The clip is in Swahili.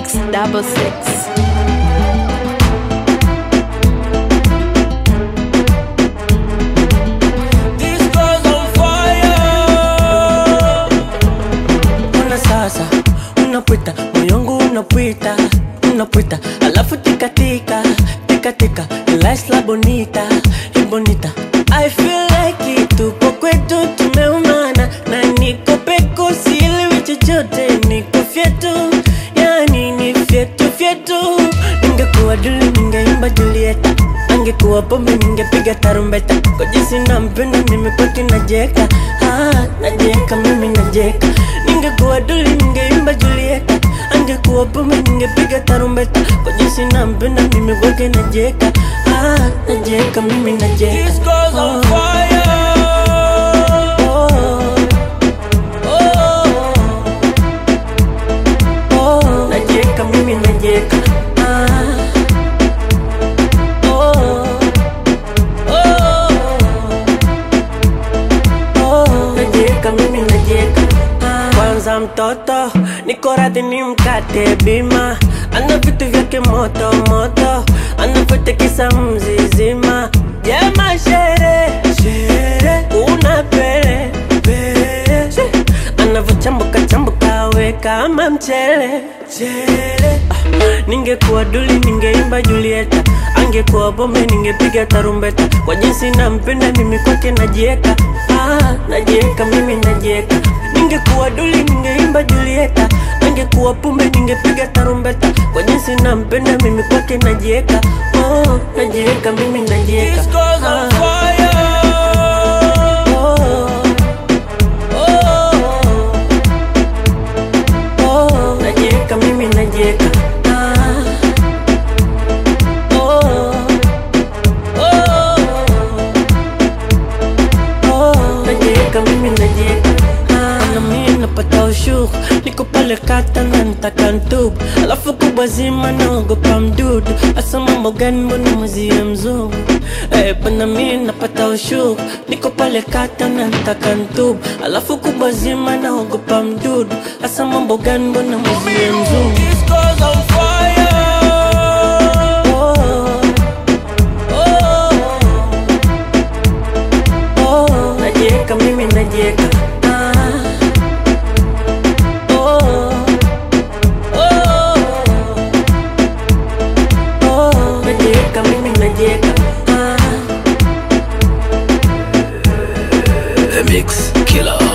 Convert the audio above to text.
Mix double six. This girl's on fire. Ona sasa unapita moyongu unapita unapita alafu tikatika tikatika la bonita e bonita I feel like it tupo kwetu tumeumana na niko peko sielewi chochote niko fyetu yani ni fyetu fyetu ningekuwa duli ningeimba Julieta angekuwa pombe ningepiga tarumbeta kwa jinsi nampenda mimi kwake najeka ah, najeka mimi najeka ningekuwa duli ningeimba Julieta angekuwa pombe ningepiga tarumbeta kwa jinsi nampenda mimi kwake najeka ah, najeka mimi najeka This girl's on fire. oh, oh, oh, najeka mimi najeka ah, oh, oh, oh, najeka mimi najeka ah. Kwanza mtoto niko radhi ni mkate bima, ana vitu vyake moto moto, anavyotekisa mzizima. Jema shere shere, una pele pele, She. anavyochambuka chambuka we kama mchele chele. Ah, ningekuwa duli ningeimba Julieta, angekuwa bombe ningepiga tarumbeta, kwa jinsi nampenda mimi kwake najieka ah, najieka mimi najieka ningekuwa duli ningeimba Julieta, angekuwa pumbe ningepiga tarumbeta, kwa jinsi nampenda mimi kwake najieka oh, najieka mimi najieka This girl's on fire. oh, oh, oh, najieka mimi najieka ah, oh, oh, oh, najieka mimi najieka ah, na mimi napata ushuru niko pale kata na nitaka ntubu alafu kubwa zima naogopa mdudu asa mambo gani mbona mwezie mzungu eh, pana mimi napata ushuru niko pale kata na nitaka ntubu alafu kubwa zima naogopa mdudu asa mambo gani mbona mwezie mzungu This girl's on fire. oh, oh, oh, najieka mimi najieka ah, oh, oh, oh, najieka mimi najieka ah. The Mix Killer.